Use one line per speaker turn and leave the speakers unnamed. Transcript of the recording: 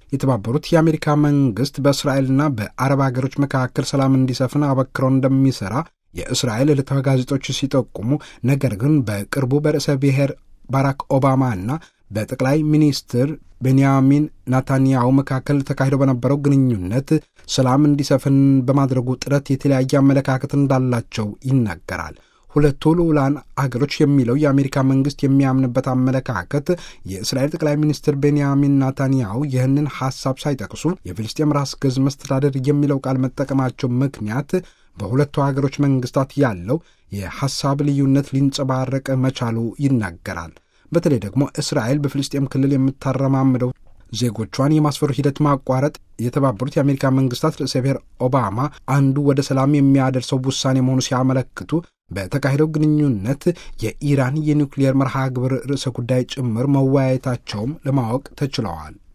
የተባበሩት የአሜሪካ መንግስት በእስራኤልና በአረብ ሀገሮች መካከል ሰላም እንዲሰፍን አበክሮ እንደሚሠራ የእስራኤል ዕለታዊ ጋዜጦች ሲጠቁሙ፣ ነገር ግን በቅርቡ በርዕሰ ብሔር ባራክ ኦባማና በጠቅላይ ሚኒስትር ቤንያሚን ናታንያሁ መካከል ተካሂዶ በነበረው ግንኙነት ሰላም እንዲሰፍን በማድረጉ ጥረት የተለያየ አመለካከት እንዳላቸው ይናገራል። ሁለቱ ልዑላን አገሮች የሚለው የአሜሪካ መንግስት የሚያምንበት አመለካከት የእስራኤል ጠቅላይ ሚኒስትር ቤንያሚን ናታንያሁ ይህንን ሐሳብ ሳይጠቅሱ የፍልስጤም ራስ ገዝ መስተዳደር የሚለው ቃል መጠቀማቸው ምክንያት በሁለቱ ሀገሮች መንግስታት ያለው የሐሳብ ልዩነት ሊንጸባረቅ መቻሉ ይናገራል። በተለይ ደግሞ እስራኤል በፍልስጤም ክልል የምታረማምደው ዜጎቿን የማስፈሩ ሂደት ማቋረጥ የተባበሩት የአሜሪካ መንግስታት ርዕሰ ብሔር ኦባማ አንዱ ወደ ሰላም የሚያደርሰው ውሳኔ መሆኑ ሲያመለክቱ በተካሄደው ግንኙነት የኢራን የኒውክሊየር መርሃ ግብር ርዕሰ ጉዳይ ጭምር መወያየታቸውም ለማወቅ ተችለዋል።